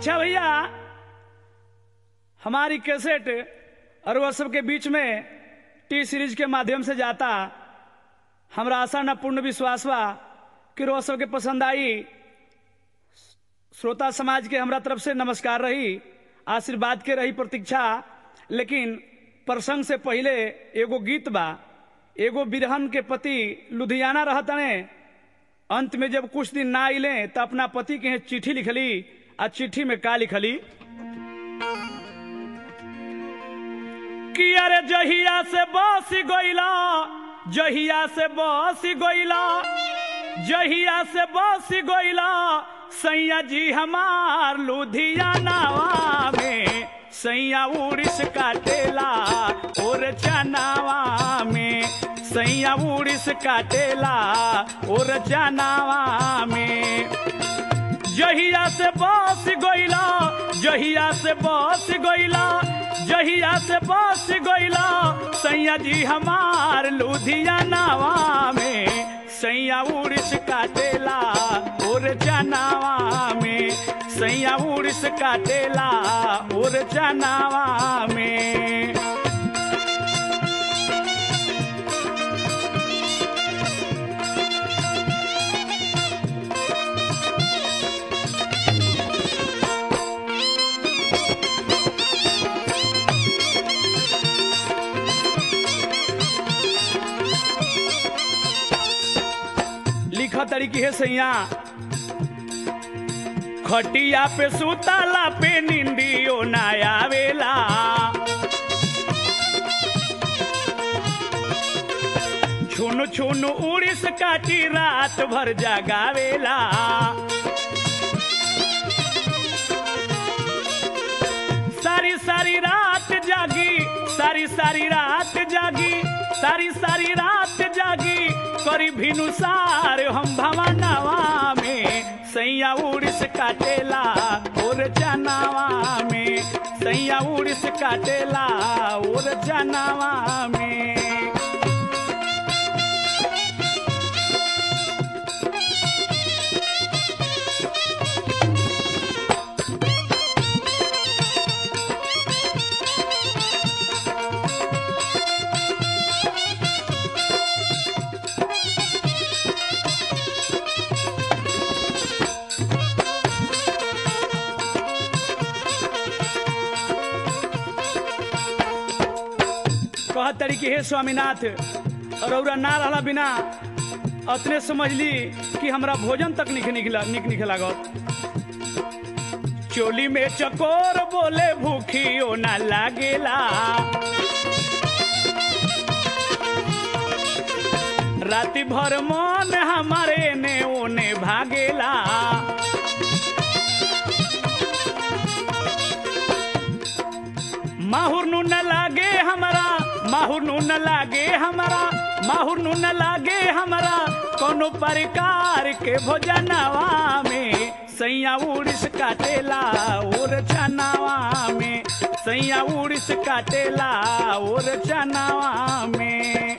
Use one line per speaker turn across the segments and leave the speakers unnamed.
अच्छा भैया हमारी कैसेट और वह सबके बीच में टी सीरीज के माध्यम से जाता हमरा आशा न पूर्ण विश्वास बा कि रोज सबके पसंद आई श्रोता समाज के हमरा तरफ से नमस्कार रही आशीर्वाद के रही प्रतीक्षा लेकिन प्रसंग से पहले एगो गीत बा एगो बिरहन के पति लुधियाना रहतने अंत में जब कुछ दिन ना अले तो अपना पति के चिट्ठी लिखली आ चिट्ठी में का लिखली कि अरे जहिया से बस गईला जहिया से बस गईला जहिया से बस गईला सैया जी हमार लुधियाना में सैया उड़ीस काटेला और चनावा में सैया उड़ीस काटेला और चनावा में जहिया से बस गईला जहिया से बस गईला जहिया से बस गईला सैया जी हमार लुधियानावा में सैया उड़ीस काटेला और चनावा में सैया उड़ीस काटेला और चनावा में लिखा तरीकी है सैया खटिया पे सुताला पे निंदियो ना आवेला छुन छुन उड़ीस काटी रात भर जगावेला सारी सारी रात जागी सारी सारी रात जागी सारी सारी रात जागी करी भिनुसार हम भवनवा में सैया उड़ीस काटेला और जनावा में सैया उड़ीस काटेला और जनावा में कह तरीके हे स्वामीनाथ रौरा ना रहला बिना अतने समझली कि हमरा भोजन तक निक निकला निक निक लागत चोली में चकोर बोले भूखियो ना लागेला राति भर मन हमारे ने ओने भागेला माहुर नु न लागे हमारा माहुर नु न लागे हमारा माहुर नु न लागे हमारा कोनो प्रकार के भोजनवा में सैया उड़ीस काटेला और चनावा में सैया उड़ीस काटेला और चनावा में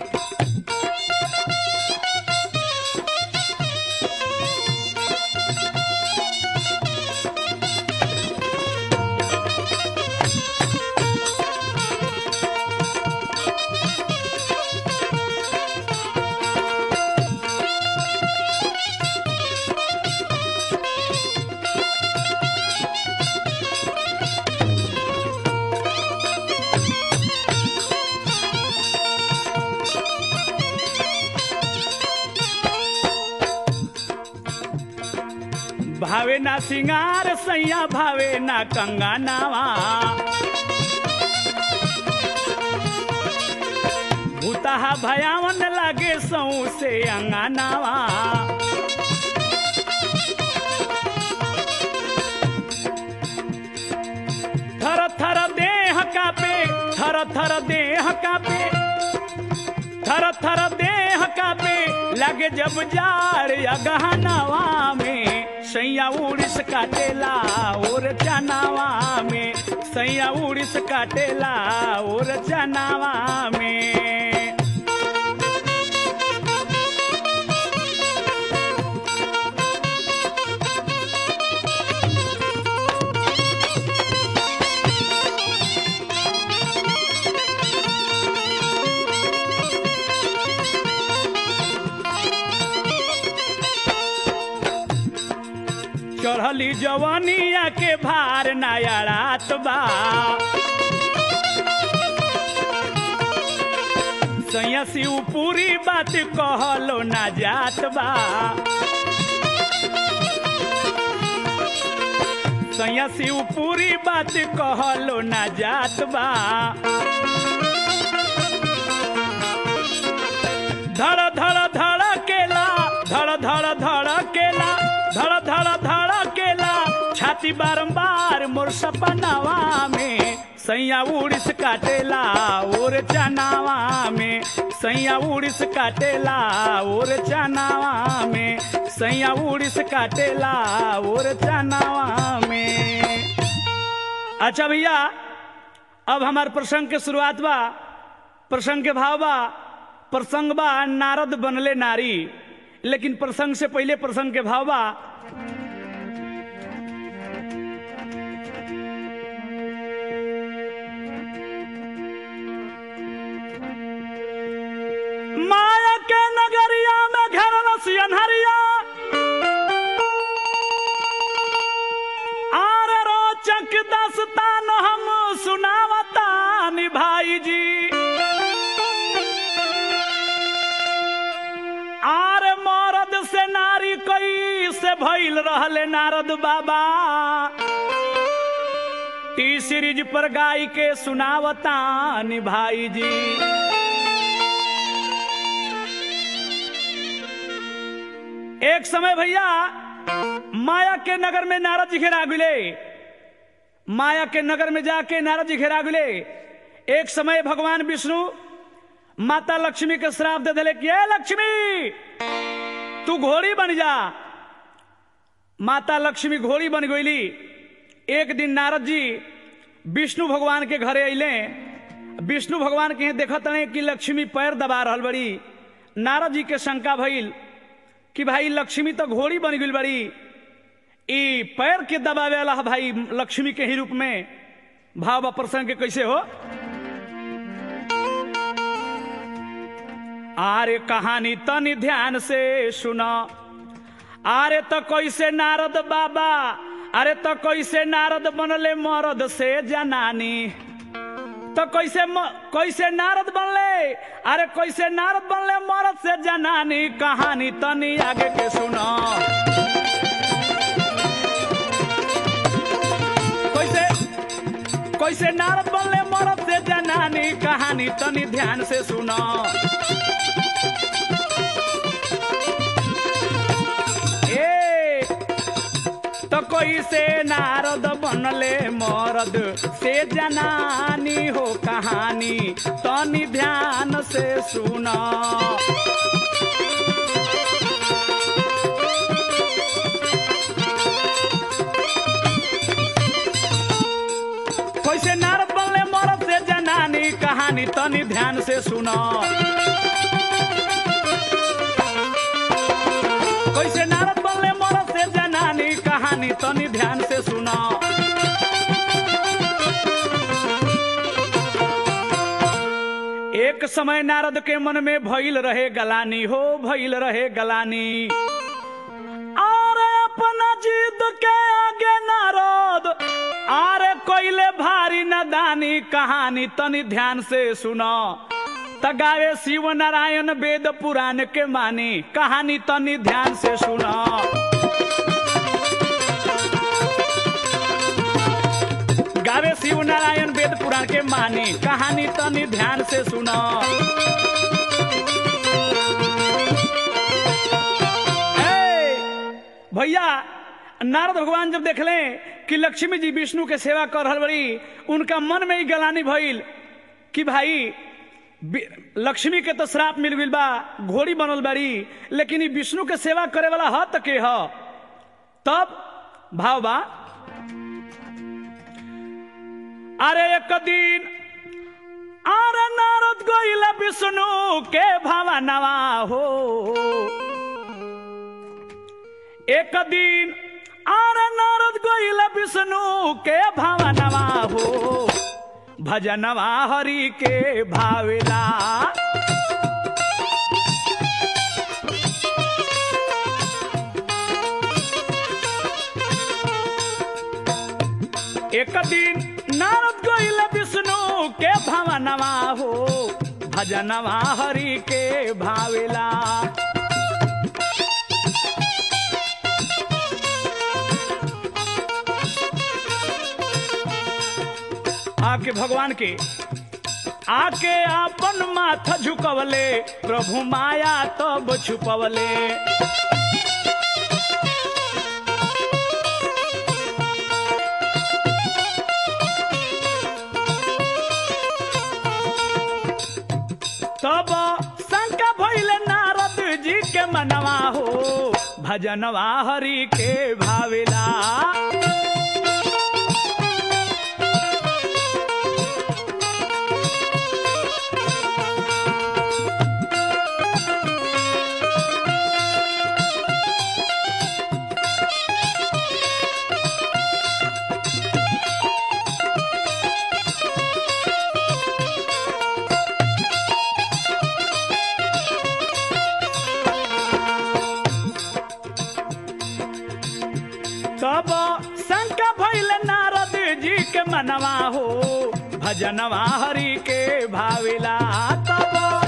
भावे ना सिंगार सैया भावे ना कंगानावा भूताहा भयावन लागे सौ से अंगानावा थर थर देह कापे थर थर देह कापे थर थर देह कापे लगे जब जार या गहनावा में सैया उड़ीस काटेला और चनावा में सैया उड़ीस काटेला और चनावा में चढ़ली जवनिया के भार नया रात बा सैया शिव पूरी बात कहलो ना जात बा सैया शिव पूरी बात कहलो ना जात बा धड़ धड़ धड़ केला धड़ धड़ धड़ केला धड़ धड़ धड़ केला छाती बारंबार मोर सपनावा में सैया उड़िस काटेला और चनावा में सैया उड़िस काटेला और चनावा में सैया उड़िस काटेला और चनावा में अच्छा भैया अब हमार प्रसंग के शुरुआत बा प्रसंग के भाव बा प्रसंग बा नारद बनले नारी लेकिन प्रसंग से पहले प्रसंग के भाव बा माया के नगरिया में घर रसियन हरिया आर रोचक दस्तान हम सुनावता भाई जी आर मरद से नारी कई से भइल रहले नारद बाबा टी सीरीज पर गाय के सुनावता भाई जी एक समय भैया माया के नगर में नारद जी घेरा गुले माया के नगर में जाके नारद जी घेरा गुले एक समय भगवान विष्णु माता लक्ष्मी के श्राप दे दिले कि "ए लक्ष्मी तू घोड़ी बन जा माता लक्ष्मी घोड़ी बन गईली एक दिन नारद जी विष्णु भगवान के घरे अइले विष्णु भगवान के यहाँ देखत रहे कि लक्ष्मी पैर दबा रहल बड़ी नारद जी के शंका भइल कि भाई लक्ष्मी तो घोड़ी बन गई बड़ी ई पैर के दबावे वाला है भाई लक्ष्मी के ही रूप में भाव प्रसंग के कैसे हो आरे कहानी तनी ध्यान से सुना आरे तो कैसे नारद बाबा अरे तो कैसे नारद बनले मरद से जनानी तो कैसे म, कैसे नारद बनले अरे कैसे नारद बनले मरद से जनानी कहानी तनी आगे के सुनो कैसे कैसे नारद बनले मरद से जनानी कहानी तनी ध्यान से सुनो ए तो कैसे नारद बनले मरद से जनानी हो कहानी तनी ध्यान से सुना कैसे नारद बनले मरद से जनानी कहानी तनी ध्यान से सुना कैसे नारद बनले मरद से जनानी कहानी तनी ध्यान से सुना एक समय नारद के मन में भइल रहे गलानी हो भइल रहे गलानी और अपना जिद के आगे नारद आरे कोइले भारी नदानी कहानी तनी ध्यान से सुनो तगावे शिव नारायण वेद पुराण के मानी कहानी तनी ध्यान से सुनो गावे शिव नारायण वेद पुराण के मानी कहानी तनी ध्यान से सुनो ए, भैया नारद भगवान जब देखले कि लक्ष्मी जी विष्णु के सेवा कर रहल बड़ी उनका मन में ही गलानी भइल कि भाई बि- लक्ष्मी के तो श्राप मिल गइल बा घोड़ी बनल बाड़ी लेकिन ई विष्णु के सेवा करे वाला ह त के ह तब भाव बा अरे एक दिन अरे नारद गइल विष्णु के भावनवा हो एक दिन अरे नारद गइल विष्णु के भावनवा हो भजनवा हरि के भावेला एक दिन नारद गोइल विष्णु के भवनवा हो भजनवा हरि के भावेला आके भगवान के आके आपन माथा झुकवले प्रभु माया तब छुपवले तब शंका भइले नारद जी के मनवा हो भजनवा हरि के भावेला तब शंका भइल नारद जी के मनवा हो भजनवा हरि के भाविला तब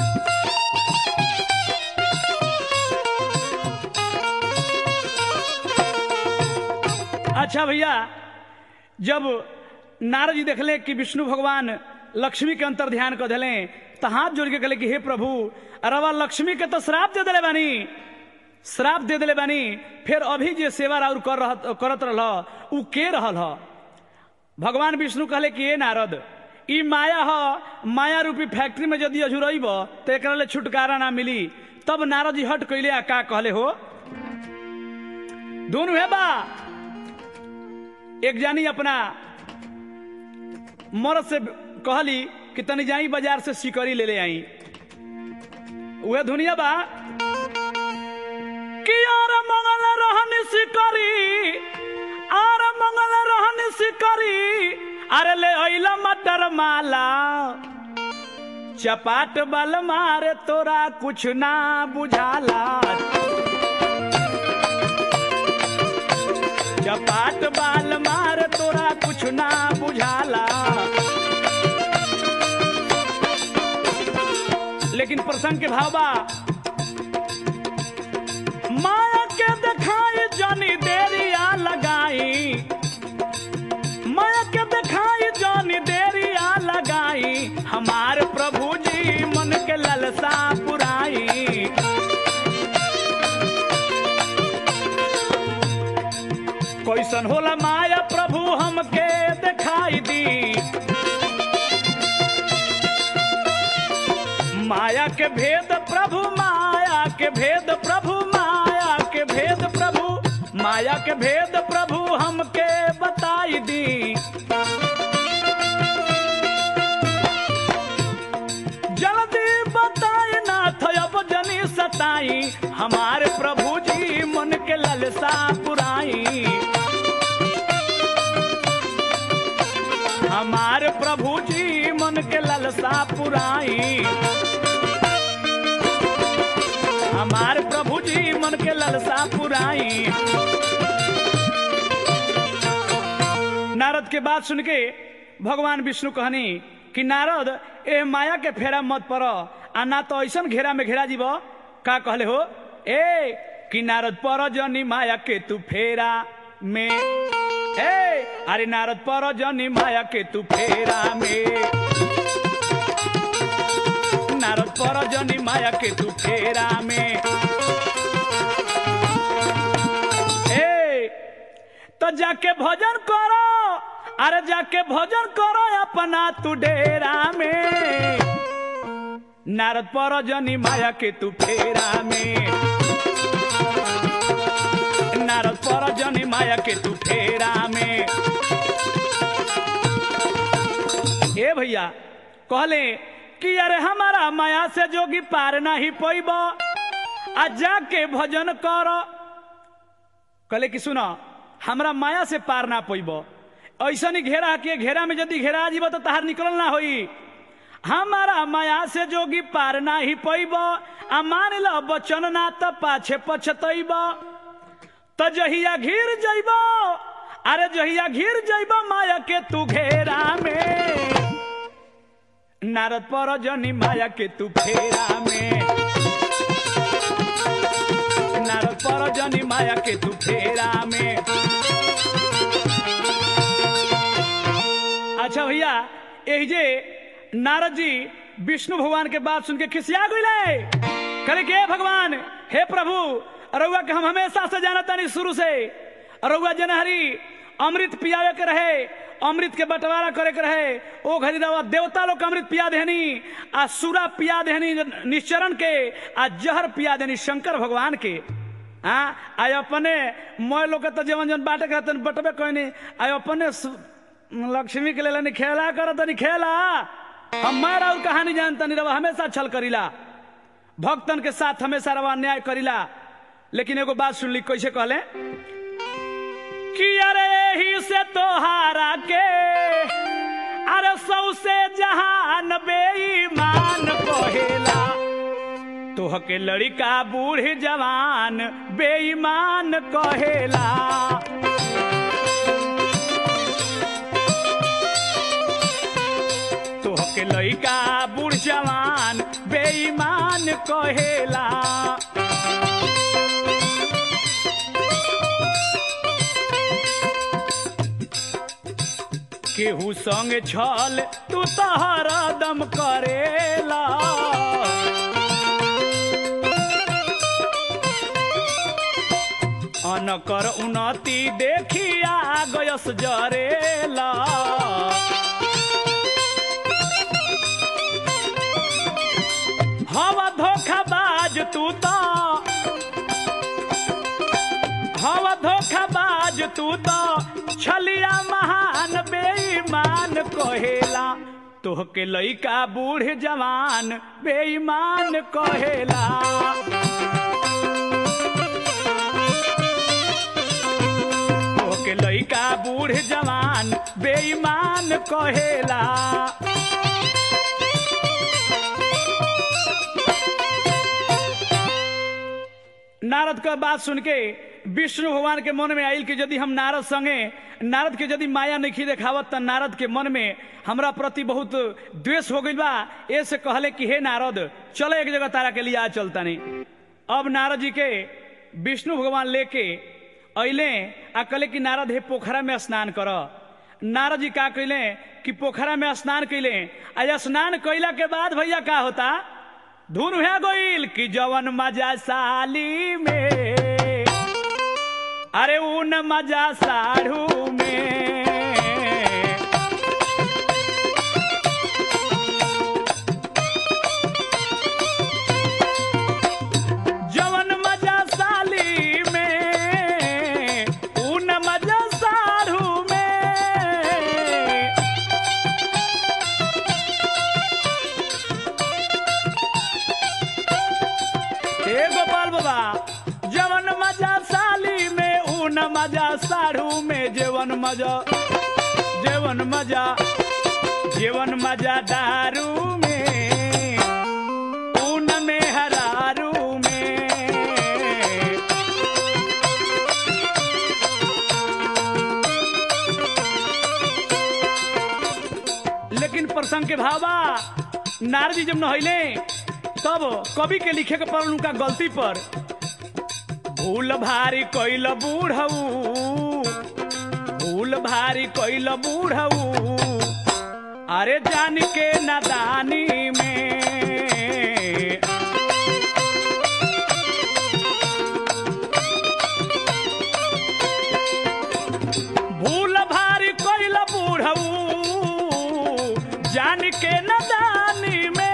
अच्छा भैया जब नारद जी देखले कि विष्णु भगवान लक्ष्मी के अंतर ध्यान कर दिले तो हाथ जोड़ के कहले कि हे प्रभु अरवा लक्ष्मी के तो श्राप दे दिले बानी श्राप दे दिले बानी फिर अभी जे सेवा राउर कर रह, करत रहल उ के रहल ह भगवान विष्णु कहले कि ए नारद ई माया ह माया रूपी फैक्ट्री में यदि अझुरब तो एकरा ले छुटकारा ना मिली तब नारद जी हट कैले आ का कहले हो दोनों है बा एक जानी अपना मरद से कहली कि तनी जाई बाजार से सिकरी ले ले आई वह दुनिया बा कि आर मंगल रहन सिकरी आर मंगल रहन सिकरी अरे ले अइला मटर माला चपाट बल मारे तोरा कुछ ना बुझाला चपाट बाल मार तोरा कुछ ना बुझाला लेकिन प्रसंग के भाव बा माया के दिखाई जानी देरिया लगाई माया के दिखाई जानी देरिया लगाई हमार प्रभु जी मन के ललसा पुराई कैसन होला माया प्रभु हमके दिखाई दी माया के भेद प्रभु माया के भेद प्रभु माया के भेद प्रभु माया के भेद प्रभु हमके बताई दी जल्दी बताए ना अब जनी सताई हमारे प्रभु जी मन के ललसा पुराई हमारे प्रभु जी मन के ललसा पुराई हमारे प्रभु जी मन के ललसा पुराई नारद के बात सुन के भगवान विष्णु कहनी कि नारद ए माया के फेरा मत पड़ आ ना तो ऐसा घेरा में घेरा जीव का कहले हो ए कि नारद पर जनी माया के तू फेरा में ए अरे नारद पर जनी माया के तू फेरा में नारद पर जनी माया के तू फेरा में ए तो जाके भजन करो अरे जाके भजन करो अपना तू डेरा में नारद पर जनी माया के तू फेरा में नारद पर जनी माया के तू फेरा में ए भैया कहले कि अरे हमारा माया से जोगी पार नहीं पैब आ जाके भजन कर कहले कि सुनो हमरा माया से पार ना पैब ऐसा नहीं घेरा के घेरा में यदि घेरा जीव तो तहार निकल ना होई हमारा माया से जोगी पार ना ही पैब आ मान ल बचन ना तो पाछे पछतैब तो जहिया घिर जैब अरे जहिया घिर जइबा माया के तू घेरा में नारद पर जनी माया के तू फेरा में नारद पर जनी माया के तू फेरा में अच्छा भैया यही जे नारद जी विष्णु भगवान के बात सुन के खिसिया गए करे के भगवान हे प्रभु रउआ के हम हमेशा से जानता नहीं शुरू से रउआ जनहरी अमृत पियावे के रहे अमृत के बंटवारा करे के रहे ओ घड़ी रउआ देवता लोग के अमृत पिया देहनी आ सूरा पिया देहनी निश्चरण के आ जहर पिया देनी शंकर भगवान के हाँ आय अपने मोय लोग के तो जवन जवन बाटे के रहतन बटबे कहनी आय अपने सु- लक्ष्मी के लेल खेला करत नहीं खेला हम मारा और कहानी जानता नहीं रवा हमेशा छल करीला भक्तन के साथ हमेशा रवा न्याय करीला लेकिन एगो बात सुन ली कैसे कहले कि अरे ही से तोहारा के अरे सौ से जहान बेईमान कहेला तोह के लड़का बूढ़ जवान बेईमान कहेला तोह के लड़का बूढ़ जवान बेईमान कहेला केहू संग छल तू तो हरदम करेला अनकर उन्नति देखिया गयस जरेला हवा धोखाबाज तू तो हवा धोखाबाज तू तो छलिया महान बेईमान कहेला तोह के लइका बूढ़ जवान बेईमान कहेला तोह के लइका बूढ़ जवान बेईमान कहेला नारद का बात सुन के विष्णु भगवान के मन में आयल कि यदि हम नारद संगे नारद के यदि माया नहीं देखावत त नारद के मन में हमरा प्रति बहुत द्वेष हो गई बा ऐसे कहले कि हे नारद चलो एक जगह तारा के लिए आ चलता नहीं अब नारद जी के विष्णु भगवान लेके अले आ कहले कि नारद हे पोखरा में स्नान कर नारद जी का कैले कि पोखरा में स्नान कैले आ स्नान कैला के बाद भैया का होता धुन है गोइल कि जवन मजा साली में अरे उन मजा साढ़ू में जवन मजा साली में उन मजा साढ़ू में हे गोपाल बाबा जवन मजा साली में ऊन मजा साढ़ू में जेवन मजा जेवन मजा जेवन मजा दारू में ऊन में हरारू में लेकिन प्रसंग के भावा नारद जी जब नहैले तब कवि के लिखे के पड़ल उनका गलती पर भूल भारी कैल बूढ़ऊ भूल भारी कैल बूढ़ऊ अरे जान के नादानी में भूल भारी कैल बूढ़ऊ जान के नदानी में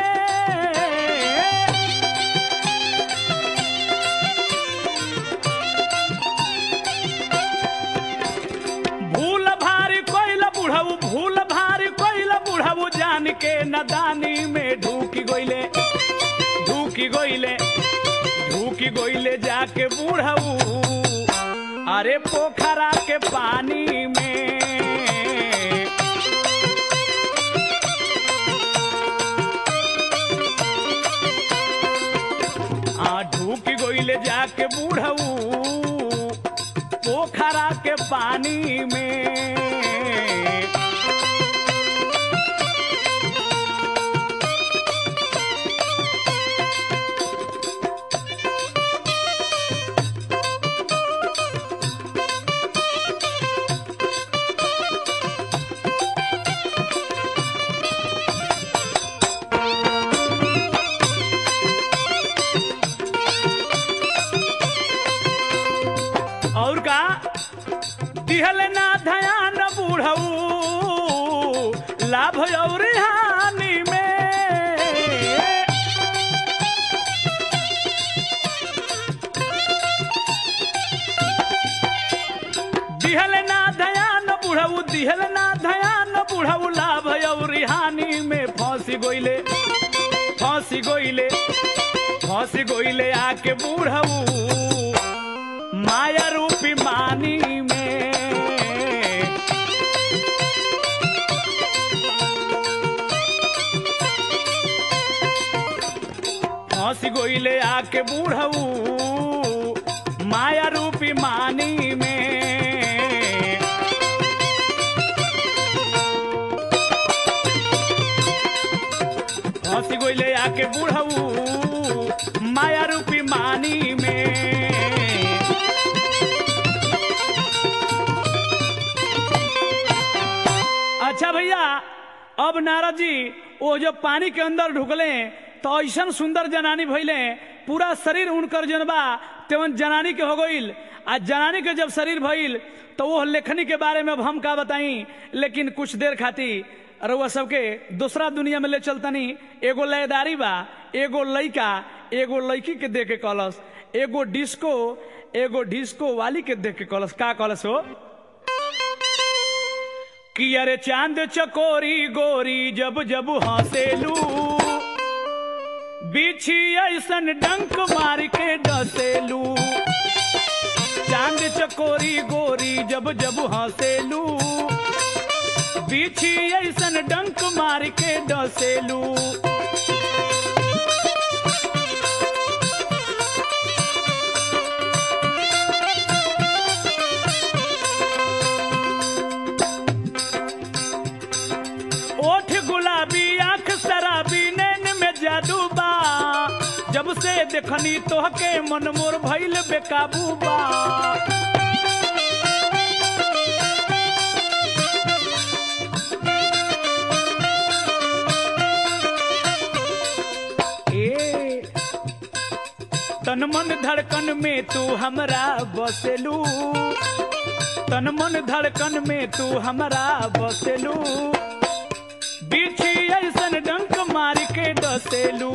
भूल भारी कोइल बुढ़ऊ भूल भारी कोइल बुढ़ऊ जान के नदानी में ढूकी गोइले ढूकी गोइले ढूकी गोइले जाके बुढ़ऊ अरे पोखरा के पानी में आ ढूक गोइले जाके बूढ़ऊ पोखरा के पानी में दिहल ना धयान बूढ़ऊ लाभ और हानि में दिहल ना धयान बुढ़ऊ दिहल ना धयान बुढ़ऊ लाभ और हानि में फंसी गोइले फंसी गोइले फंसी गोइले आके बुढ़ऊ माया रूपी मानी में फंसी गोइले आके बुढ़ऊ माया रूपी मानी में हंसी गोइले आके बुढ़ऊ माया रूपी मानी में अच्छा भैया अब नारद जी वो जो पानी के अंदर ढुकले तो ऐसा सुंदर जनानी भइले पूरा शरीर उनकर जनबा तेवन जनानी के हो गईल आ जनानी के जब शरीर भइल तो वो लेखनी के बारे में अब हम का बताई लेकिन कुछ देर खाती रउआ सबके दूसरा दुनिया में ले चलतनी एगो लयदारी बा एगो लइका एगो लड़की के देख के कलस एगो डिस्को एगो डिस्को वाली के देख के कलस का कलस हो कि अरे चांद चकोरी गोरी जब जब हंसेलू बिछी ऐसन डंक मार के डसेलू चांद चकोरी गोरी जब जब हंसेलू बिछी ऐसन डंक मार के डसेलू ओठ गुलाबी आंख शराबी नैन में जादू बा जब से देखनी तोहके मन मोर भइल बेकाबू बा ए तन मन धड़कन में तू हमरा बसेलू तन मन धड़कन में तू हमरा बसेलू बिछी ऐसन डंक मार के डसेलू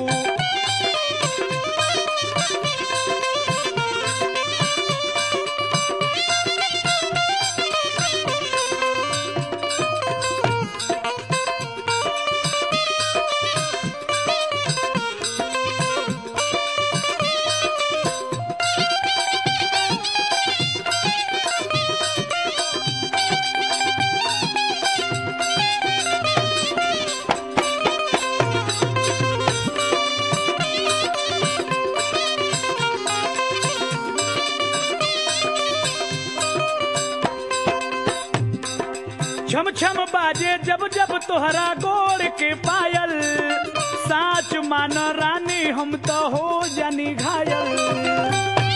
छम छम बाजे जब जब तोहरा गोड़ के पायल साच मान रानी हम तो हो जानी घायल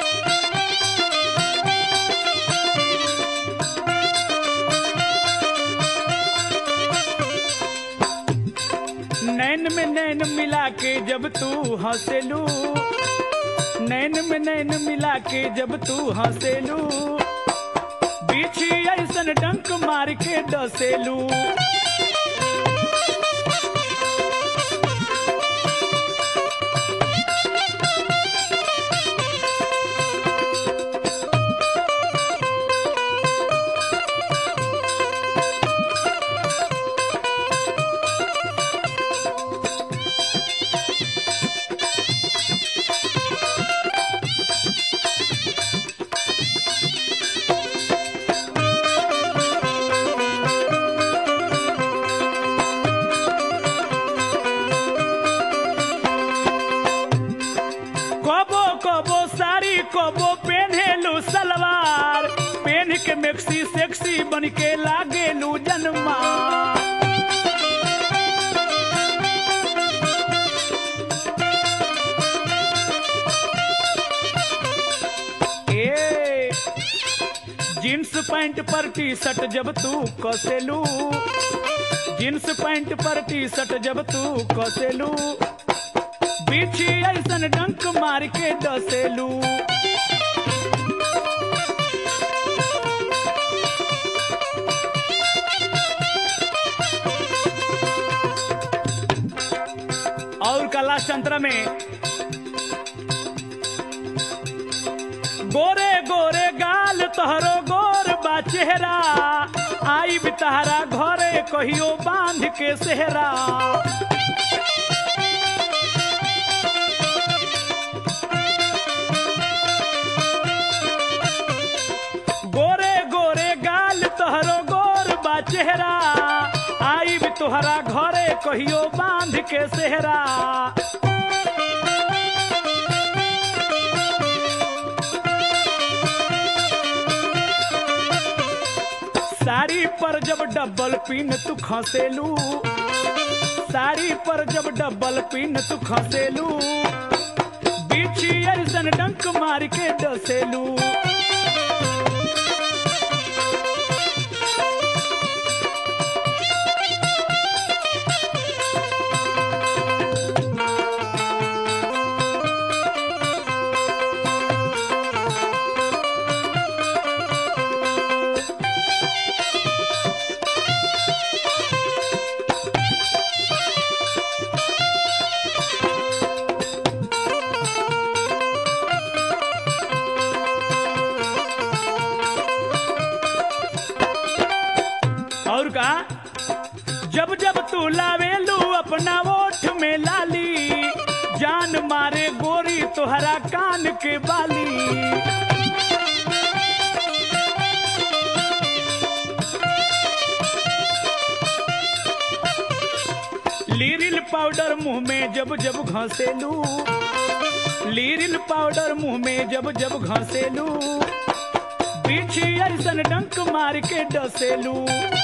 नैन में नैन मिला के जब तू हंसेलू नैन में नैन मिला के जब तू हंसेलू बिछी ऐसन डंक मार के डसेलू कबो कबो साड़ी कबो पेन्हेलू सलवार पेन के मेक्सी सेक्सी बन के लागेलू जन्मा ए जींस पैंट पर टी शर्ट जब तू कसेलू जींस पैंट पर टी शर्ट जब तू कसेलू बिछी ऐसन डंक मार के डसेलू लास्ट अंतरा में गोरे गोरे गाल तोहरो गोर बा चेहरा आई भी तहरा घरे कहियो बांध के सेहरा गोरे गोरे गाल तोहरो गोर बा चेहरा आई भी तोहरा घरे कहियो बांध के सेहरा साड़ी पर जब डबल पिन तू खसेलू साड़ी पर जब डबल पिन तू खसेलू बिछी ऐसन डंक मार के डसेलू और का जब जब तू लावेलू अपना ओठ में लाली जान मारे गोरी तोहरा कान के बाली लीरिल पाउडर मुंह में जब जब घसेलू लीरिल पाउडर मुंह में जब जब घसेलू पीछे ऐसन डंक मार के डसेलू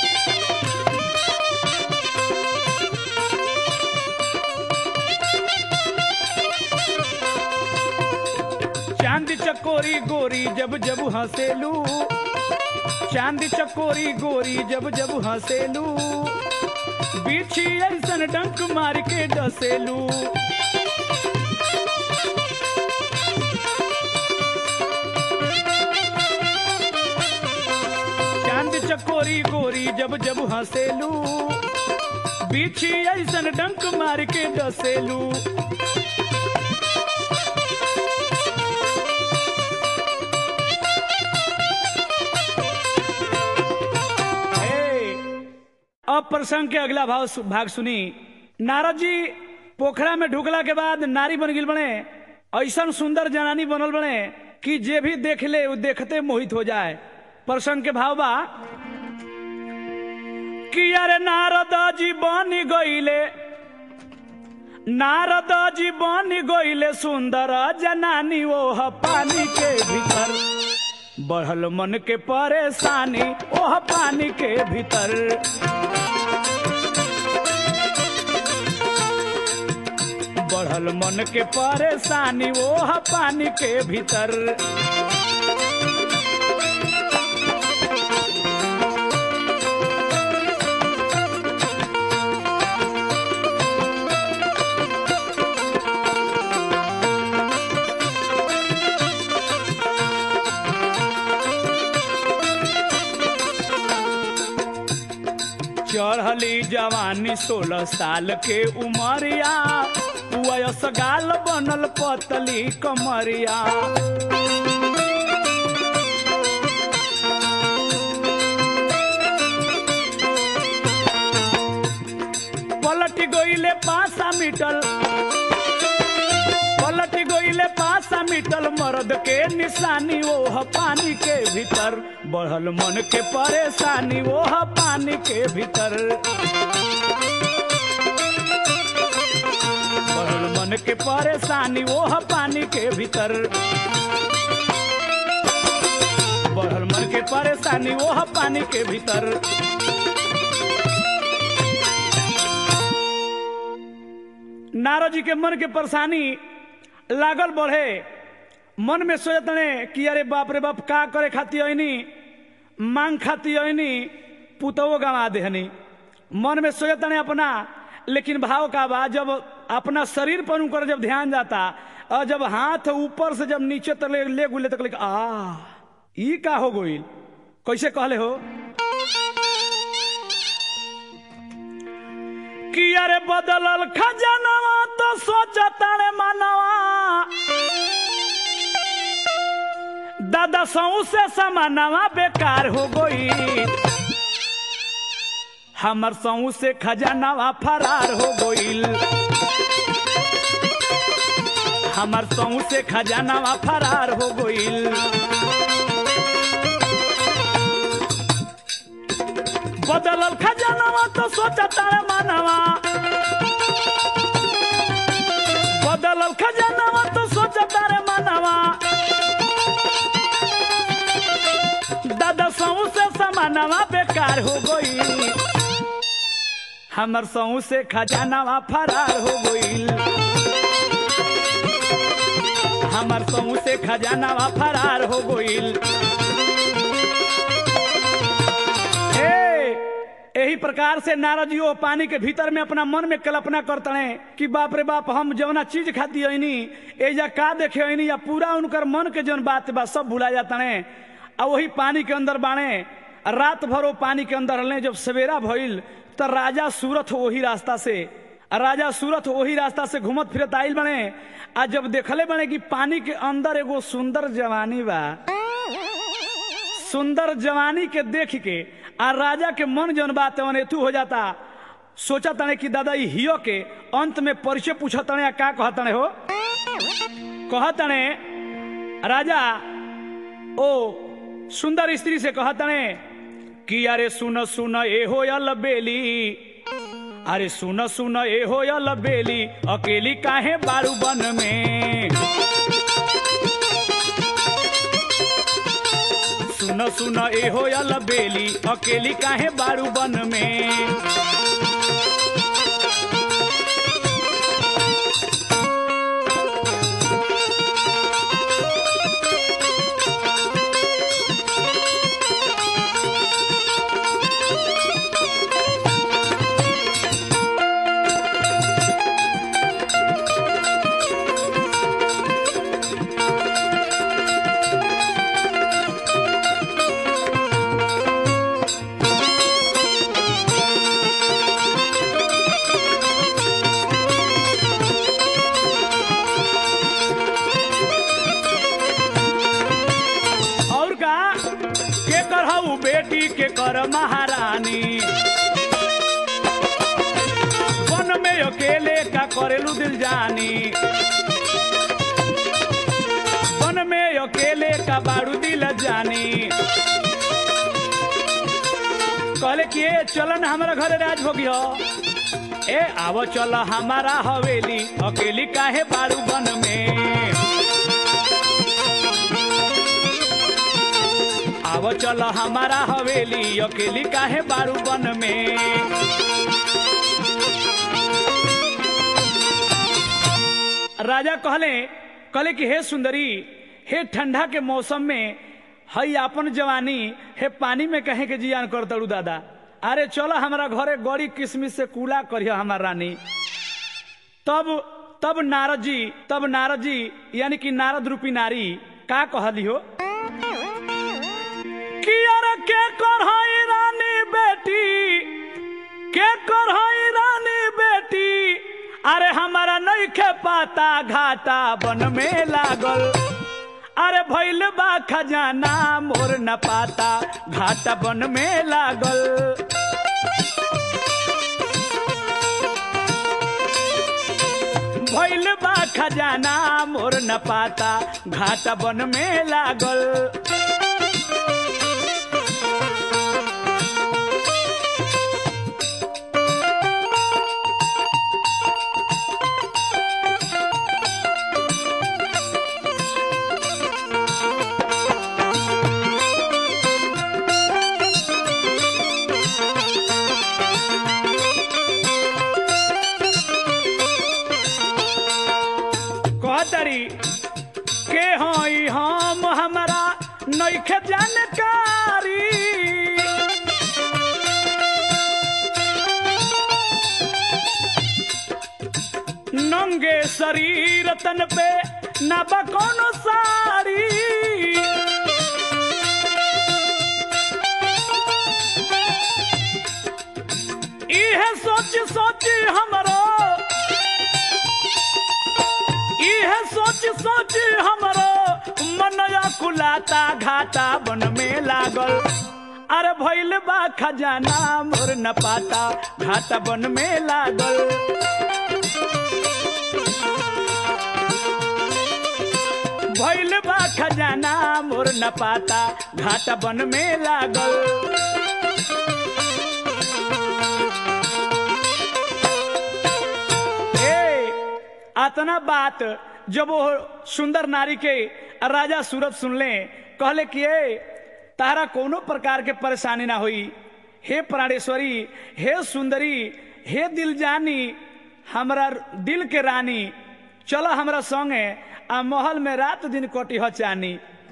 चांद चकोरी गोरी जब जब हंसेलू चांद चकोरी गोरी जब जब हंसेलू बिछी ऐसन डंक मार के डसेलू चांद चकोरी गोरी जब जब हंसेलू बिछी ऐसन डंक मार के डसेलू हे, अब प्रसंग के अगला भाव सु- भाग सुनी नारद जी पोखरा में ढुकला के बाद नारी बन गिल बने ऐसन सुंदर जनानी बनल बने कि जे भी देख ले वो देखते मोहित हो जाए प्रसंग के भाव बा कि अरे नारद जी बन गईले नारद जी बन गईले सुंदर जनानी ओह पानी के भीतर बढ़ल मन के परेशानी ओह पानी के भीतर बढ़ल मन के परेशानी ओह पानी के भीतर चढ़ली जवानी सोलह साल के उमरिया वयस गाल बनल पतली कमरिया पलट गईले पासा मिटल पलट गईले पासा मिटल मर्द के निशानी ओह पानी के भीतर बढ़ल मन के परेशानी ओह पानी के भीतर बढ़ल मन के परेशानी ओह पानी के भीतर बढ़ल मन के परेशानी ओह पानी के भीतर नारद जी के मन के परेशानी लागल बढ़े मन में सोचतने कि अरे बाप रे बाप का करे खाती ऐनी मांग खाती ऐनी पुतवो गंवा देहनी मन में सोचतने अपना लेकिन भाव का बा जब अपना शरीर पर उनकर जब ध्यान जाता और जब हाथ ऊपर से जब नीचे तक ले, ले गुले तक ले आ ई का हो गई कैसे कहले हो कि अरे बदलल खजानवा तो सोचता रे मनवा दादा सऊ से समानवा बेकार हो गई हमर सऊ से खजानावा फरार हो गईल हमर सऊ से खजानावा फरार हो गईल बदलल खजानावा तो सोचता रे मानवा बदलल खजानावा तो सोचता रे मानवा दादा सऊ से समानवा बेकार हो गई हमर सऊ से खजानावा फरार हो गईल हमर सऊ से खजानावा फरार हो गईल यही प्रकार से नारद जी वो पानी के भीतर में अपना मन में कल्पना करते हैं कि बाप रे बाप हम जौना चीज खाती हईनी एजा का देखे हईनी या पूरा उनकर मन के जौन बात बा सब भुला जाता है आ वही पानी के अंदर बाणे रात भर वो पानी के अंदर रहने जब सवेरा भइल तो राजा सूरत वही रास्ता से राजा सूरत वही रास्ता से घूमत फिरत आइल बने आ जब देखले बने कि पानी के अंदर एगो सुंदर जवानी बा सुंदर जवानी के देख के आ राजा के मन जौन बात अनेतु हो जाता सोचा तने कि दादा ई हियो के अंत में परिचय पूछा तने या का कहा तने हो कहा तने राजा ओ सुंदर स्त्री से कहा तने कि अरे सुन सुन ए हो या बेली अरे सुन सुन ए हो या बेली अकेली काहे बारू बन में सुन सुन ए हो या बेली अकेली काहे बारू बन में और का के करहु बेटी के कर महारानी वन में अकेले का करेलू दिल जानी वन में अकेले का बारू दिल जानी कहले कि ए चलन हमारा घर राज हो गया ए आवो चल हमारा हवेली अकेली काहे बारू बन में आवो चल हमारा हवेली अकेली काहे बारू बन में राजा कहले कहले कि हे सुंदरी हे ठंडा के मौसम में हई आपन जवानी हे पानी में कहे के जियान कर दड़ू दादा अरे चलो हमारा घरे गड़ी किसमिस से कूला करियो हमार रानी तब तब नारद जी तब नारद जी यानी कि नारद रूपी नारी का कहली हो कि अरे के करहई रानी बेटी के करहई रानी बेटी अरे हमारा नइखे पाता घाटा बन में लागल अरे भइल बा खजाना मोर न पाता घाटा बन में लागल भइल बा खजाना मोर न पाता घाटा बन में लागल कहतरी के हई हम हमारा नइखे जानकारी नंगे शरीर तन पे ना बा कोनो साड़ी इहे सोच सोच हमरो सोच सोच हमरो मनया कुलाता घाटा बन में लागल अरे भइल बा खजाना मोर न पाता घाटा बन में लागल भइल बा खजाना मोर न पाता घाटा बन में लागल ए अतना बात जब वो सुंदर नारी के राजा सूरत सुनले कहले कि ए तारा कोनो प्रकार के परेशानी ना हुई हे प्राणेश्वरी हे सुंदरी हे दिल जानी हमरा दिल के रानी चलो हमरा संगे आ महल में रात दिन कटी ह चानी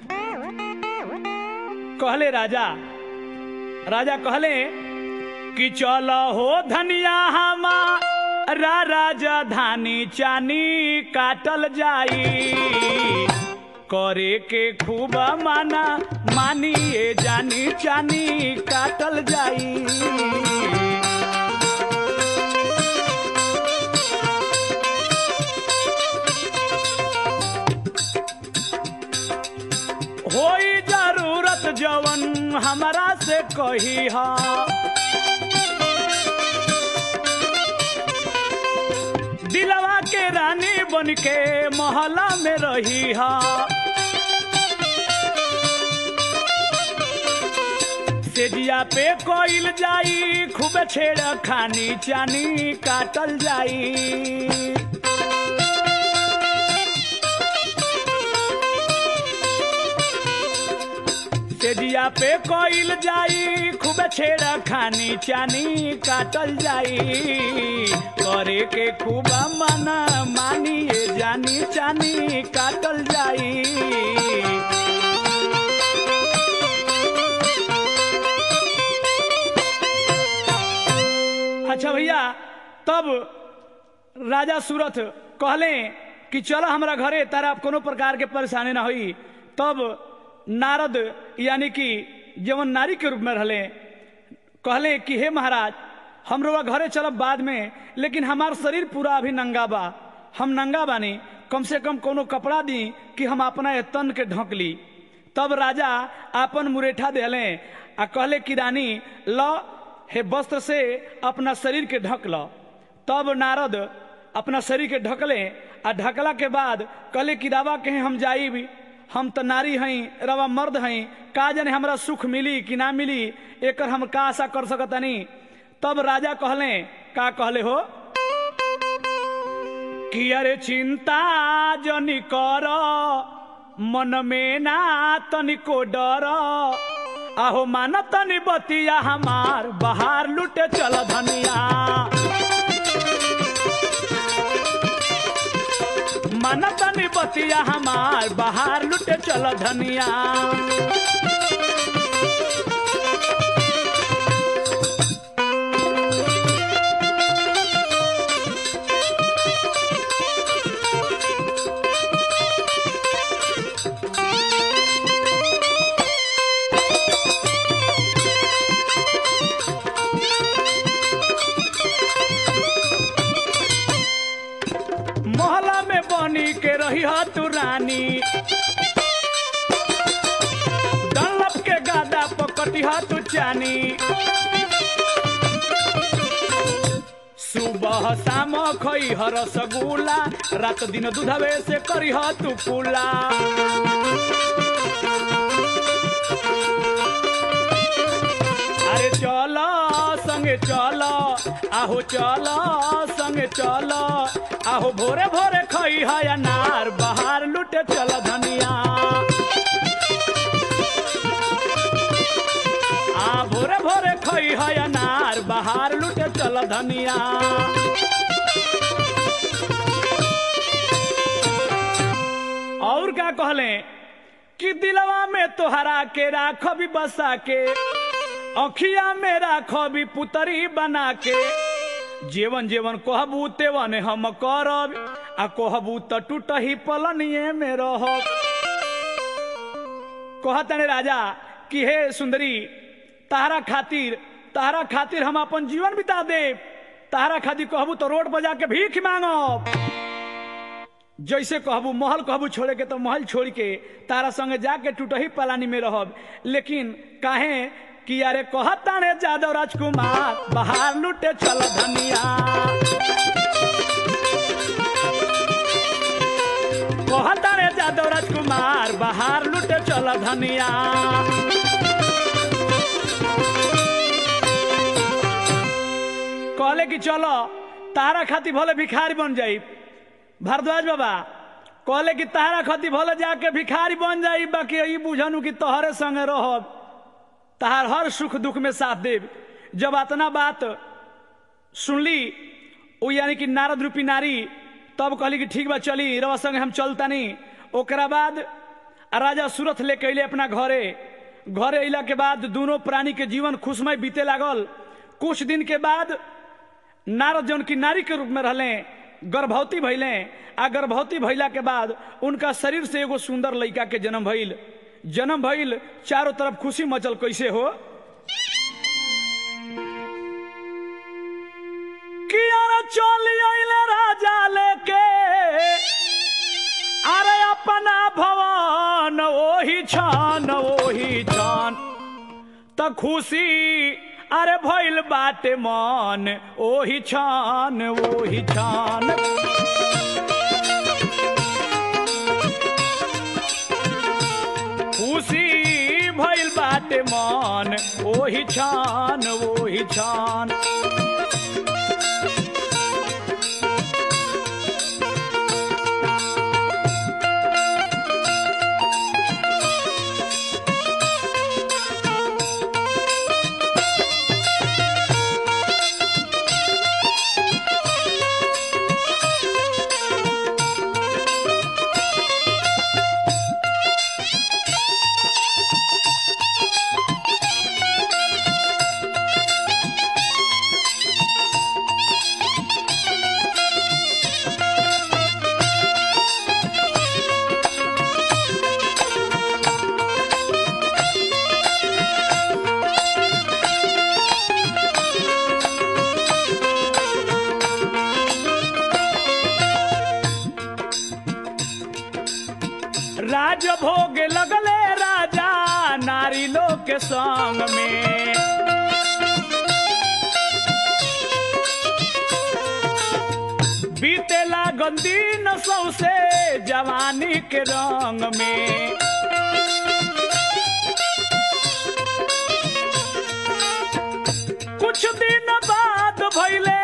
कहले राजा राजा कहले कि चलो हो धनिया हमा रा राजा धानी चानी काटल जाई करे के खूब माना मानी ये जानी चानी काटल जाई होई जरूरत जवन हमरा से कही हा दिलवा के रानी बन के मोहल्ला में रही हा सेजिया पे कोइल जाई खूब छेड़ खानी चानी काटल जाई सेजिया पे कोइल जाई खूब छेड़ खानी चानी काटल जाई करे के खूब मन मानी ये जानी चानी काटल जाई अच्छा भैया तब राजा सूरत कहले कि चलो हमरा घरे तारा कोनो प्रकार के परेशानी ना हुई तब नारद यानी कि जवन नारी के रूप में रहले कहले कि हे महाराज हम रोवा घरे चलब बाद में लेकिन हमार शरीर पूरा अभी नंगा बा हम नंगा बानी कम से कम कोनो कपड़ा दी कि हम अपना ये तन के ढक ली तब राजा आपन मुरेठा देले आ कहले कि रानी ल हे वस्त्र से अपना शरीर के ढक ल तब नारद अपना शरीर के ढकले आ ढकला के बाद कहले कि रावा कहे हम जाई भी हम तो नारी हई रवा मर्द हई का जाने हमरा सुख मिली कि ना मिली एकर हम का आशा कर सकतनी तब राजा कहले का कहले हो कि अरे चिंता जनी कर मन में ना तनिको डर आहो मान तनी बतिया हमार बाहर लुटे चल धनिया मन तनी बतिया हमार बाहर लुटे चल धनिया मोहल्ला में बनी के रही हा तू रानी डंलप के गादा पकटी हा तू चानी सुबह शाम खई ह रसगुल्ला रात दिन दूधवे से करी ह तू कुला अरे चल संगे चल आहो चल संगे चल आहो भोरे भोरे खई है अनार बाहर लुटे चल धनिया आ भोरे भोरे खई है अनार बाहर लुटे चल धनिया और क्या कहले कि दिलवा में तोहरा के राख भी बसा के अखिया में राख भी पुतरी बना के जीवन जीवन कहबू तेवन हम करब आ कहबू त टूटही पलनिए में रहब कहतने राजा कि हे सुंदरी तारा खातिर तारा खातिर हम अपन जीवन बिता देब तारा खातिर कहबू तो रोड पर जाके भीख मांगब जैसे कहबू महल कहबू छोड़े के तो महल छोड़ के तारा संगे जाके टूटही पलानी में रहब लेकिन काहे कि अरे कहता रे जादव राजकुमार बाहर लुटे चल धनिया कहता रे जादव राजकुमार बाहर लुटे चल धनिया कहले कि चलो तारा खाती भले भिखारी बन जाई भारद्वाज बाबा कहले कि तारा खाती भले जाके भिखारी बन जाई बाकी ई बुझनु कि तोहरे संगे रहब तहार हर सुख दुख में साथ देव जब अतना बात सुनली वो यानी कि नारद रूपी नारी तब कहली कि ठीक बा चली रवा संगे हम चलतानी ओकरा बाद राजा सूरत लेके अले अपना घरे घरे अला के बाद दोनों प्राणी के जीवन खुशमय बीते लागल कुछ दिन के बाद नारद जौन की नारी के रूप में रहले गर्भवती भैले आ गर्भवती भैला के बाद उनका शरीर से एगो सुंदर लड़का के जन्म भइल जन्म भइल चारों तरफ खुशी मचल कैसे हो कियारा चली अइले राजा लेके अरे अपना भवन ओही छान ओही छान त खुशी अरे भइल बाटे मन ओही छान ओही छान खुशी भइल बाटे मन ओही छान ओही छान राज भोग लगले राजा नारी लोग के संग में बीते लागन दिन सौसे जवानी के रंग में कुछ दिन बाद भैले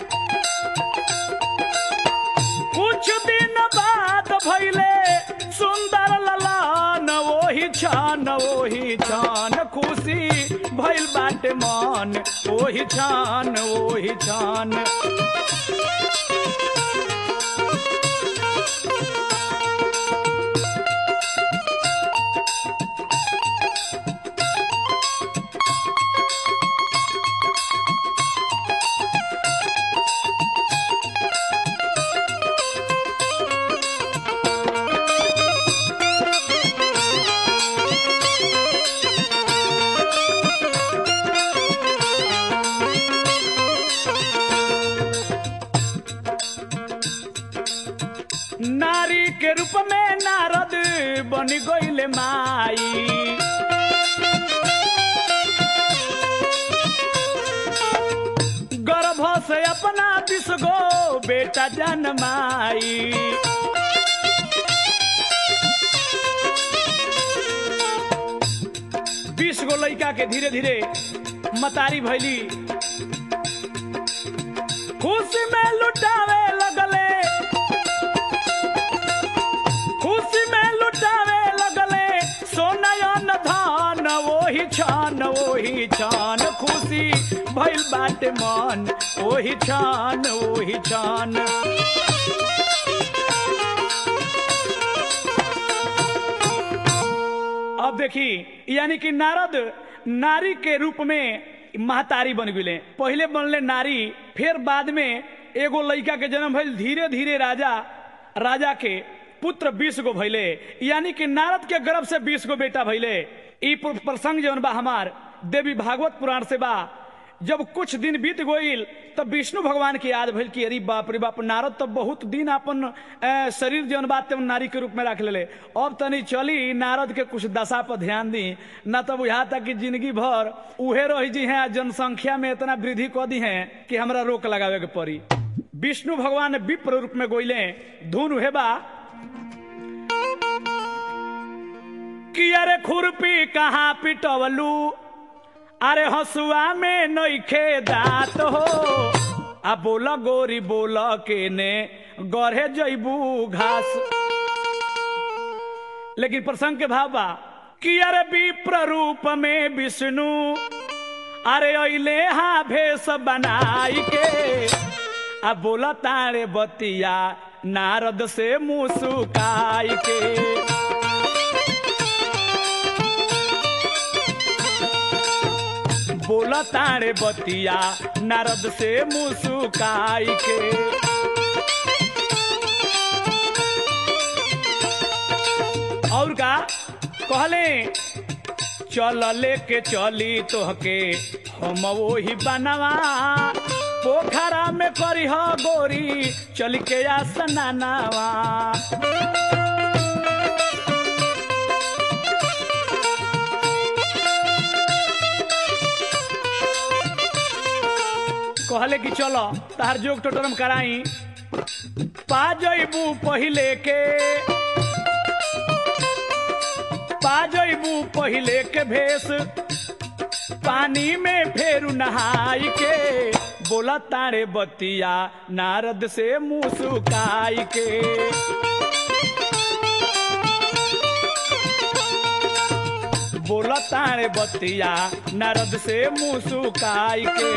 कुछ दिन बाद भैले सुंदर ललान ओही छान ओही छान खुशी भइल बाटे मन ओही छान ओही छान नारी के रूप में नारद बन गईले माई गर्भ से अपना बीस गो बेटा जन्माई बीस गो लड़का के धीरे धीरे मतारी भैली खुशी में लुटावे लगले खुशी में लुटावे लगले सोनयन धान वही छान वही छान खुशी भइल बाटे मन वही छान वही छान अब देखी यानी कि नारद नारी के रूप में महतारी बन गए पहले बनले नारी फिर बाद में एगो लड़का के जन्म भइल धीरे धीरे राजा राजा के पुत्र बीस गो भैले यानी कि नारद के गर्भ से बीस गो बेटा भैले ई प्रसंग जौन बा हमार देवी भागवत पुराण से बा जब कुछ दिन बीत गईल तब विष्णु भगवान की याद भइल कि अरे बाप रे बाप नारद तो बहुत दिन अपन अ, शरीर जौन बात तेमन नारी के रूप में रख लेले अब तनी चली नारद के कुछ दशा पर ध्यान दी न तब यहाँ तक कि जिंदगी भर उहे रही जी हैं जनसंख्या में इतना वृद्धि कर दी है कि हमरा रोक लगावे के पड़ी विष्णु भगवान विप्र रूप में गोइले धुन उहे बा कि अरे खुरपी कहाँ पिटवलू अरे हसुआ में नइखे दात हो आ बोल गोरी बोल के ने गढ़े जैबू घास लेकिन प्रसंग के भाव बा कि अरे विप्र रूप में विष्णु अरे अइले हा भेष बनाई के आ बोला तारे बतिया नारद से मुसुकाई के बोला तारे बतिया नारद से मुसुकाई के और का कहले चल लेके चली तोहके हम वही बनवा पोखरा में करी हो गोरी चल के आ सनानावा कहले कि चलो तार जोग टोटरम कराई पा जइबू पहिले के पा जइबू पहिले के भेष पानी में फेरू नहाई के बोला तारे बतिया नारद से मुसुकाई के बोला तारे बतिया नारद से मुसुकाई के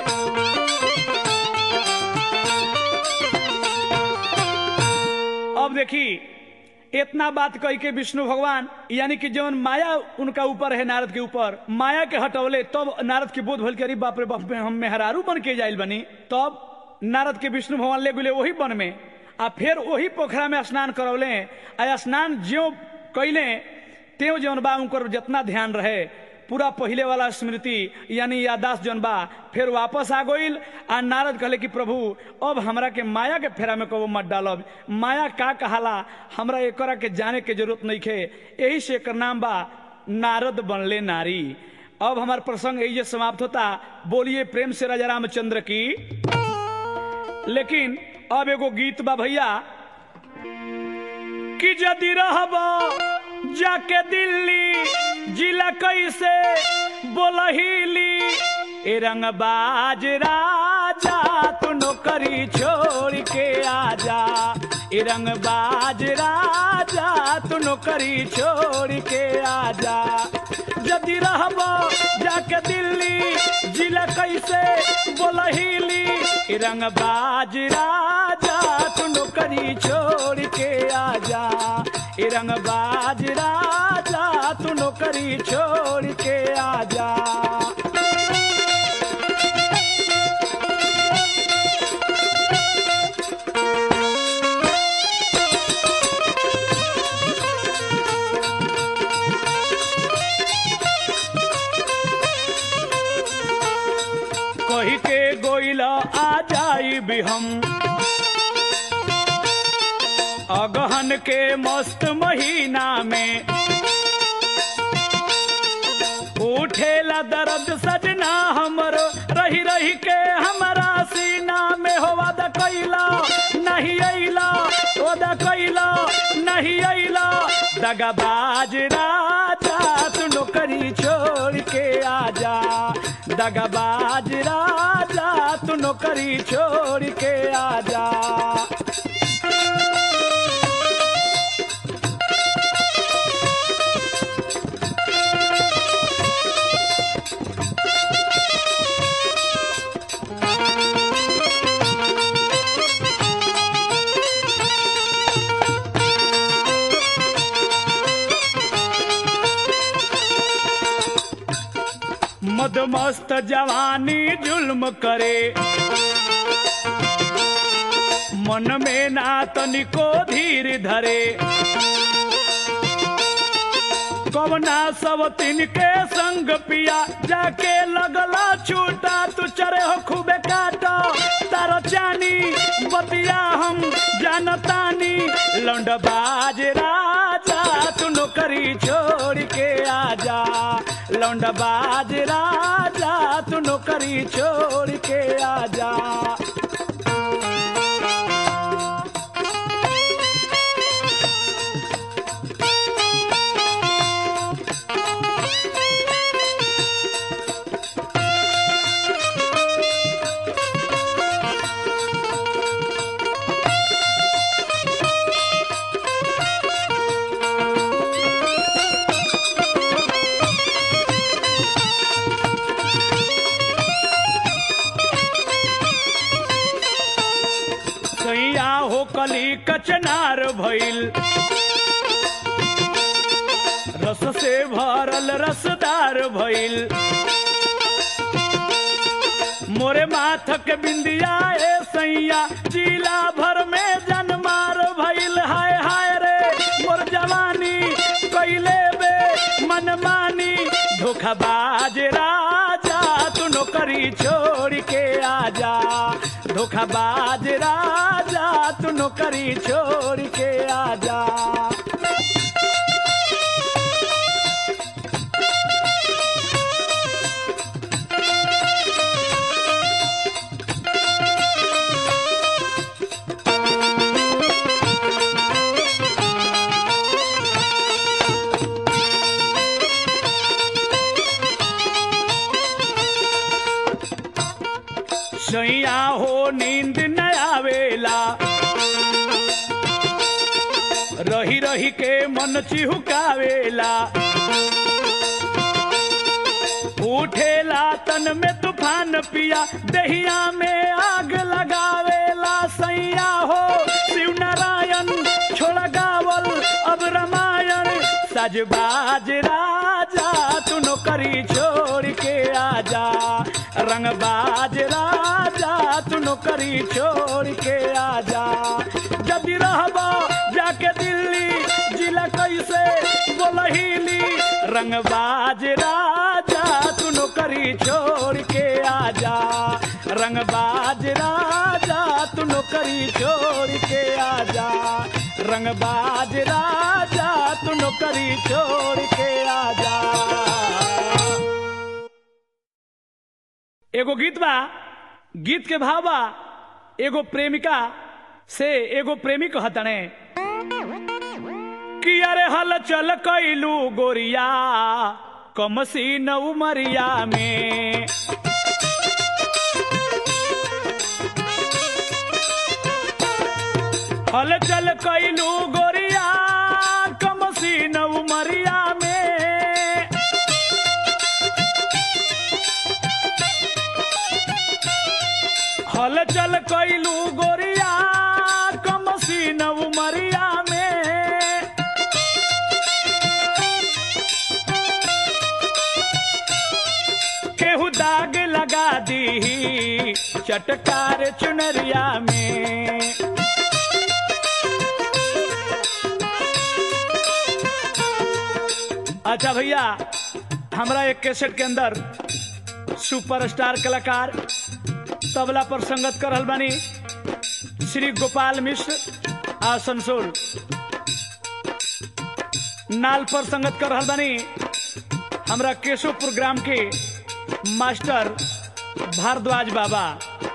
अब देखी इतना बात कह के विष्णु भगवान यानी कि जौन माया उनका ऊपर है नारद के ऊपर माया के हटवले तब नारद के बोध भल करी बाप रे बाप में हम मेहरारू बन के जाइल बनी तब नारद के विष्णु भगवान ले गुले वही वन में आ फिर वही पोखरा में स्नान करौले आ स्नान ज्यो कैले त्यों जौन बा उनकर जितना ध्यान रहे पूरा पहले वाला स्मृति यानी यादाश्त जौन बा फिर वापस आ गईल आ नारद कहले कि प्रभु अब हमरा के माया के फेरा में कबो मत डालब माया का कहाला हमरा एकरा के जाने के जरूरत नहीं खे यही से एकर नाम बा नारद बनले नारी अब हमार प्रसंग यही समाप्त होता बोलिए प्रेम से राजा रामचंद्र की लेकिन अब एगो गीत बा भैया कि यदि रहब जाके दिल्ली जिला कैसे बोलहिली ए रंगबाज राजा तू नौकरी छोड़ के आजा ए रंगबाज राजा तू नौकरी छोड़ के आजा यदि रहब जाके दिल्ली जिला कैसे बोलहिली ए रंगबाज राजा तू नौकरी छोड़ के आजा ए रंगबाज राजा तू नौकरी छोड़ के आजा कही के गोइला आ जाई भी हम अगहन के मस्त महीना में उठेला दर्द सजना हमरो रही रही के हमारा सीना में हो वादा कैला नहीं अइला वादा कैला नहीं अइला दगाबाज राजा तू नौकरी छोड़ के आजा दगाबाज राजा तू नौकरी छोड़ के आजा मदमस्त जवानी जुल्म करे मन में ना तनिको धीर धरे कवना सब तिनके संग पिया जाके लगला छूटा तू चरे हो खूबे काटा तारो चानी बतिया हम जानतानी लौंड बाज राजा तू नौकरी छोड़ के आजा लौंड बाज राजा तू नौकरी छोड़ के आजा सैया हो कली कचनार भइल रस से भरल रसदार भइल मोरे माथक बिंदिया ए सैया जिला भर में जनमार भइल हाय हाय रे मोर जवानी कैले बे मनमानी धोखाबाज राजा तू नौकरी छोड़ के आजा धोखाबाज राजा तू नौकरी छोड़ के आजा सैया हो नींद न आवेला रही रही के मन चिहुकावेला उठेला तन में तूफान पिया दहिया में आग लगावेला सैया हो शिव नारायण छोड़ गावल अब रामायण सजबाज राजा तू नौकरी छोड़ के आजा रंगबाज राजा तू नौकरी छोड़ के आजा जब रहबा जाके दिल्ली जिला कैसे बोलहिली रंगबाज राजा तू नौकरी छोड़ के आजा रंगबाज राजा तू नौकरी छोड़ के आजा रंगबाज राजा तू नौकरी छोड़ के आजा एगो गीत बा गीत के भाव बा एगो प्रेमिका से एगो प्रेमी कहतने कि अरे हल चल कैलू गोरिया कमसी न उमरिया में हल चल कैलू गोरिया कमसी न उमरिया में हल चल कैलू गोरिया कमसी न उमरिया में केहू दाग लगा दी चटकार चुनरिया में अच्छा भैया हमरा एक कैसेट के अंदर सुपरस्टार कलाकार तबला पर संगत कर रहल बानी श्री गोपाल मिश्र आसनसोल नाल पर संगत कर रहल बानी हमरा केशवपुर ग्राम के मास्टर भारद्वाज बाबा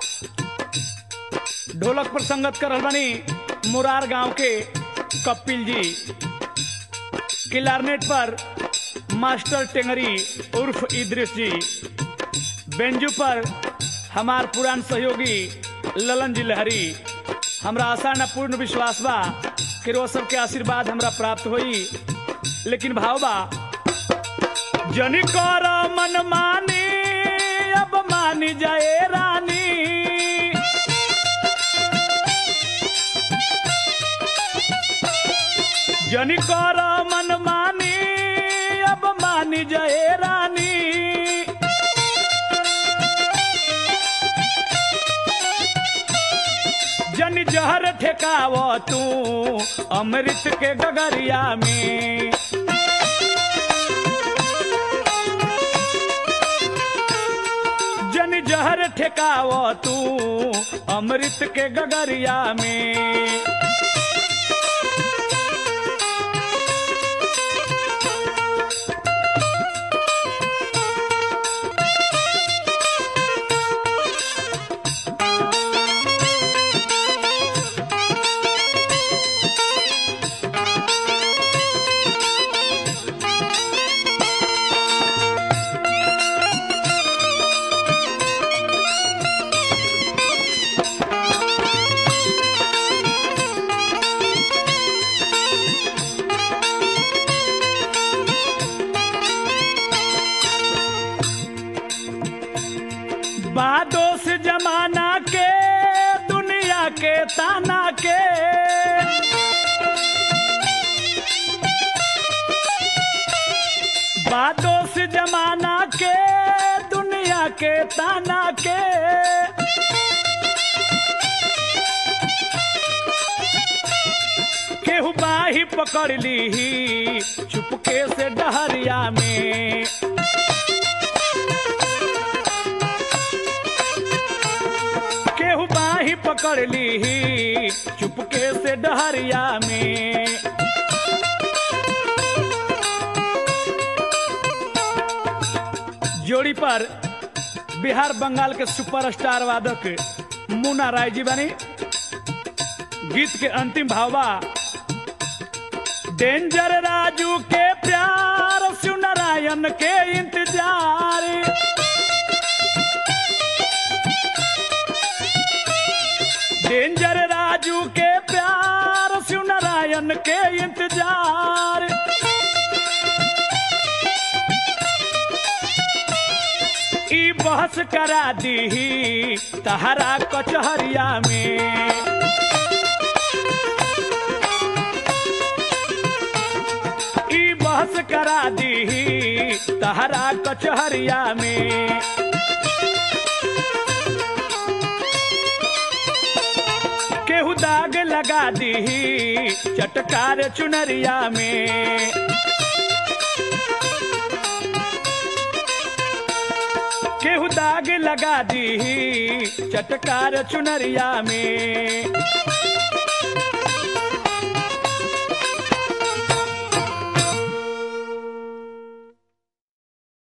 ढोलक पर संगत कर रहल बानी मुरार गांव के कपिल जी किलारनेट पर मास्टर टेंगरी उर्फ इद्रिस जी बेंजू पर हमार पुरान सहयोगी ललन जी लहरी हमरा आशा न पूर्ण विश्वास बा कि वो सबके आशीर्वाद हमरा प्राप्त होई लेकिन भाव बा जनी कर मन मानी अब मानी जाए रानी जनी कर मन मानी अब मानी जाए रानी जन जहर ठेकाव तू अमृत के गगरिया में जहर ठेकाव तू अमृत के गगरिया में बादोस जमाना के दुनिया के ताना के बादोस जमाना के दुनिया के ताना के केहू बाही पकड़ ली चुपके से डहरिया में केहू बाही पकड़ ली चुपके से डहरिया में जोड़ी पर बिहार बंगाल के सुपरस्टार वादक मुन्ना राय जी बनी गीत के अंतिम भावा डेंजर राजू के प्यार शिव नारायण के इंतजार डेंजर राजू के प्यार शिव नारायण के इंतजार ई बहस करा दी तहरा कचहरिया में ई बहस करा दी तहरा कचहरिया में केहू दाग लगा दी चटकार चुनरिया में केहू दाग लगा दी चटकार चुनरिया में